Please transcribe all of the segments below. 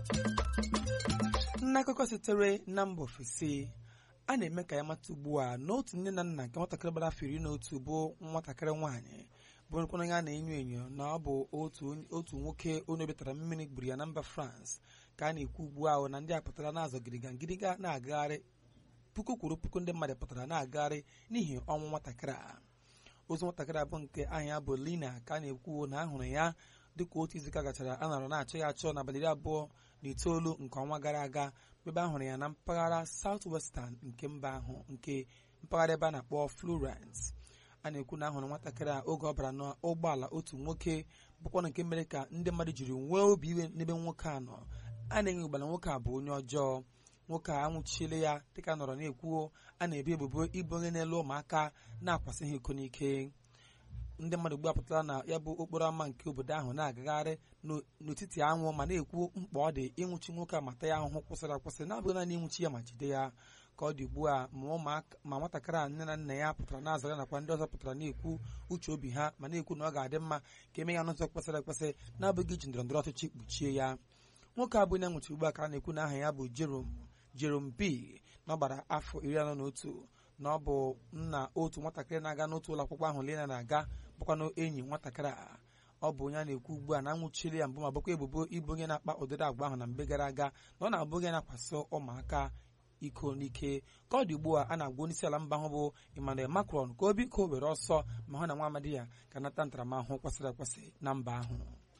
n'akụkọ sitere na mba ofesi a na-eme ka ya mata ugbu a na otu nne na nna nke nwatakịrị gbara afọ iri na otu bụ nwatakịrị nwaanyị bụrụkwana ya na-enyo enyo na ọ bụ otu nwoke onye obetara mmiri gburu ya na mba France ka a na-ekwu ugbu ahụ na ndị a pụtara na-azọ gịrịga ngịrịga na-agagharị puku kwuru puku ndị mmadụ pụtara na-agagharị n'ihi ọnwụ nwatakịrị a ozu nwatakịrị abụ nke aha ya bụ Lina ka a na-ekwu na ahụrụ ya dịka otu izuụka gachara a nọrọ na-achọ ya achọ n'abalị iri abụọ na itoolu nke ọnwa gara aga ebe a hụrụ ya na mpaghara South Western nke mba ahụ nke mpaghara ebe a na-akpọ Florence a na-ekwu na ahụrụ nwatakịrị a oge ọ bara n'ụgbọala otu nwoke bụkwa nke mere ka ndị mmadụ jiri nwee obi iwe n'ebe nwoke a nọ a na-enye ụgbala nwoke a bụ onye ọjọọ nwoke a anwụchiele ya dịka nọrọ na-ekwuo a na-ebi ebubo ịbụ onye na-elu ụmụaka na-akwasị ha iko n'ike ndị mmadụ gbapụtara na ya bụ okporo ámá nke obodo ahụ na-agagharị n'etiti anwụ ma na-ekwu mkpa ọ dị ịnwụchi nwoke a mata ya ahụhụ kwụsịrị akwụsị na-abụghị naanị ịnwụchi ya ma jide ya ka ọ dị ugbu a ma nwatakịrị a nne na nna ya pụtara na-azara nakwa ndị ọzọ pụtara na-ekwu uche obi ha ma na-ekwu na ọ ga-adị mma ka eme ya n'ụzọ kwesịrị ekwesị na-abụghị iji ndọrọ ndọrọ ọchịchị kpuchie ya nwoke a bụ onye nwụchi ugbu a ka a na-ekwu na aha ya bụ Jerome B na ọ gbara afọ iri anọ na otu na ọ bụ nna otu nwatakịrị na-aga n'otu ụlọ akwụkwọ ahụ Lena na-aga bụkwanụ enyi nwatakịrị a ọ bụ onye a na-ekwu ugbu a na anwụchiri ya mbụ ma bụkwa ebubo ịbụ onye na-akpa ụdịrị agwa ahụ na mgbe gara aga na ọ na-abụ onye na-akwasị ụmụaka iko n'ike ka ọ dị ugbu a a na-agwa onye isi ala mba ahụ bụ Emmanuel Macron ka o biko were ọsọ ma hụ na nwa amadi ya ka nata ntaramahụhụ kwesịrị ekwesị na mba ahụ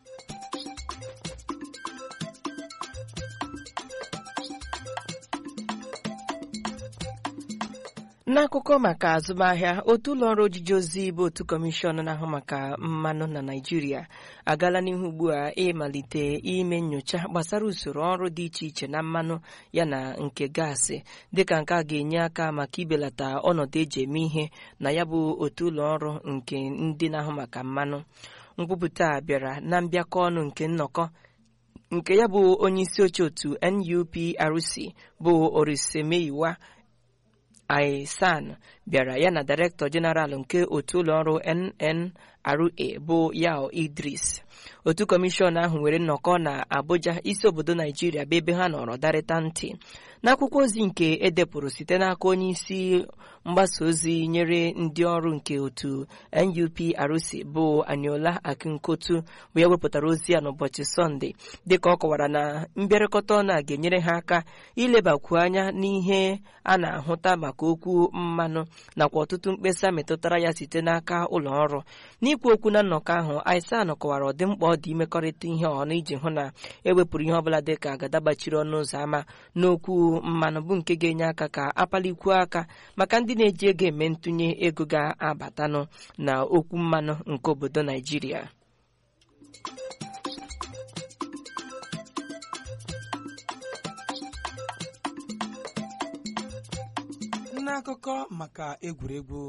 n'akụkọ maka azụmahịa otu ụlọọrụ ojiji ozi bụ otu kọmishọn na-ahụ maka mmanụ na Naịjirịa agaala n'ihu ugbu a ịmalite ime nnyocha gbasara usoro ọrụ dị iche iche na mmanụ yana nke gaasị dịka nke a ga-enye aka maka ibelata ọnọdụ eji eme ihe na ya bụ otu ụlọọrụ nke ndị na-ahụ maka mmanụ nkwupụta a bịara na mbịakọ ọnụ nke nnọkọ nke ya bụ onye isi oche otu NUPRC bụ Orisemeyiwa Aisan bịara ya na Director General nke otu ụlọọrụ NNRA bụ Yao Idris otu kọmishọn ahụ nwere nnọkọ na Abuja isi obodo Naijiria bụ ebe ha nọrọ darịta ntị n'akwụkwọ ozi nke edepụrụ site n'aka onye isi mgbasa ozi nyere ndị ọrụ nke otu NUPRC bụ Aniola Akinkotu bụ ya wepụtara ozi ya n'ụbọchị Sọnde dịka ọ kọwara na mbịarịkọta ọnụ a ga-enyere ha aka ilebakwu anya n'ihe a na-ahụta maka okwu mmanụ nakwa ọtụtụ mkpesa metụtara ya site n'aka ụlọ ọrụ n'ikwu okwu na nnọkọ ahụ Aisan kọwara ọdịmkpa ọ dị imekọrịta ihe ọnụ iji hụ na ewepụrụ ihe ọbụla dịka agada gbachiri ọnụ ụzọ ámá n'okwu mmanụ bụ nke ga-enye aka ka akpalikwuo aka maka ndị na-eji ego eme ntụnye ego ga-abatanụ na okwu mmanụ nke obodo Naijiria n'akụkọ maka egwuregwu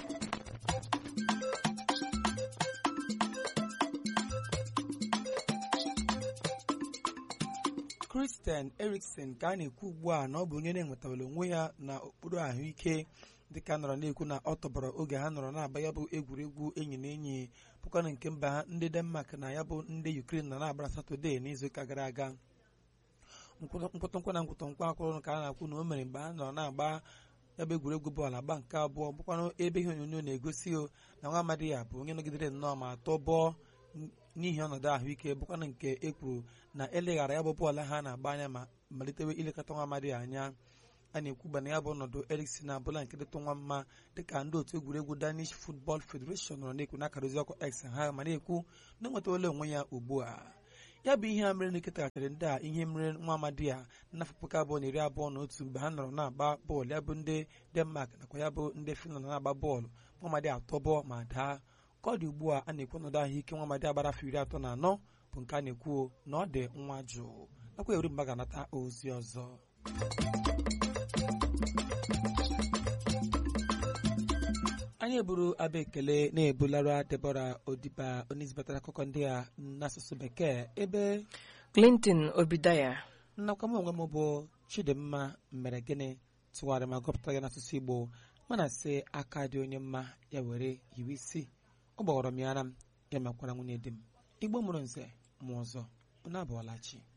Christian Eriksen ka a na-ekwu ugbu a na ọ bụ onye na-enwetawara onwe ya na okpuru ahụike dịka nọrọ na-ekwu na ọ tọbọrọ oge ha nọrọ na-agba ya bụ egwuregwu enyi na enyi bụkwana nke mba ha ndị Denmark na ya bụ ndị Ukraine nọ na-agbara Satọde n'izuụka gara aga nkwụtụnkwa na nkwụtụnkwa akwụrụ ka a na-akwụ na o mere mgbe ha nọrọ na-agba ya bụ egwuregwu bọọlụ agba nke abụọ bụkwanụ ebe ihe onyonyo na-egosi o na nwa amadi ya bụ onye nọgidere nnọọ ma tọọ bọọ n'ihi ọnọdụ ahụike bụkwanụ nke e kwuru na eleghara ya bụ bọọlụ ha na-agba anya ma malitewe ilekọta nwa amadi anya a na-ekwu na ya bụ ọnọdụ Eriksen abụla nke dịtụ nwa mma dịka ndị otu egwuregwu Danish Football Federation nọrọ na-ekwu n'akara ozi ọkụ X ha ma na-ekwu na enwetawala onwe ya ugbu a ya bụ ihe a mere na-eketaghachiri ndị a ihe mere nwa amadi ya n'afọ puku abụọ na iri abụọ na otu mgbe ha nọrọ na-agba bọọlụ ya bụ ndị Denmark nakwa ya bụ ndị Finland na-agba bọọlụ nwa amadi atọbọ ma daa ka ọ dị ugbu a a na-ekwu ọnọdụ ahụike nwa amadi agbara afọ iri atọ na anọ bụ nke a na-ekwu na ọ dị nwa jụụ nakwa eri mgba ga-anata ozi ọzọ anyị eburu abụ ekele na-ebulara Debora Odiba onye zibatara akụkọ ndị a n'asụsụ bekee ebe Clinton Obidaya nnakwa m onwe m bụ Chidimma mere gịnị tụgharị ma gụpụtara ya n'asụsụ Igbo mana sị aka dị onye mma ya were yiwe isi ọ gbawara m ya ara m ya mekwara nwunye di m Igbo mụrụ nze mụ ọzọ unu abụọla chi